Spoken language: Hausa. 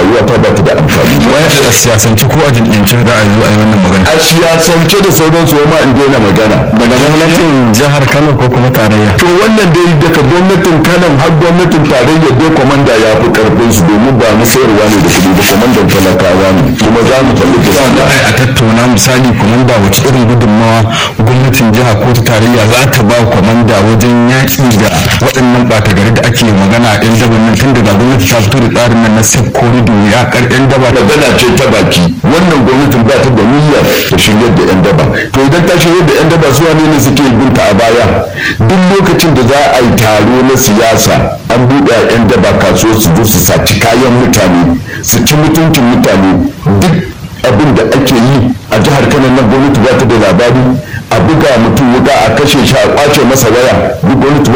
rayuwa ta ba ta da amfani waya da siyasance ko a jam'iyyance da a zo a yi wannan magana a siyasance da sauransu ma in daina magana daga gwamnatin jihar kano ko kuma tarayya to wannan dai daga gwamnatin kanan har gwamnatin tarayya dai kwamanda ya fi karfin su domin ba na sayarwa ne da kuɗi ba kwamandan talakawa ne kuma za mu tallafi za a tattauna misali kwamanda wace irin gudunmawa gwamnatin jiha ko ta tarayya za ta ba kwamanda wajen yaƙi da waɗannan ɓata gari da ake magana a 'yan daban nan tun daga gwamnati ta fito da tsarin nan na sef corridor ya kar 'yan daba da magana ce ta baki wannan gwamnatin ba ta da niyyar ta shiryar da 'yan daba to idan ta shiryar da 'yan daba zuwa ne ne suke binta a baya duk lokacin da za a yi taro na siyasa an buɗe a 'yan daba kasuwa su zo su saci kayan mutane su ci mutuncin mutane duk abin da ake yi a jihar kano nan gwamnati ba ta da labari a buga mutum wuka a kashe shi a kwace masa waya duk gwamnati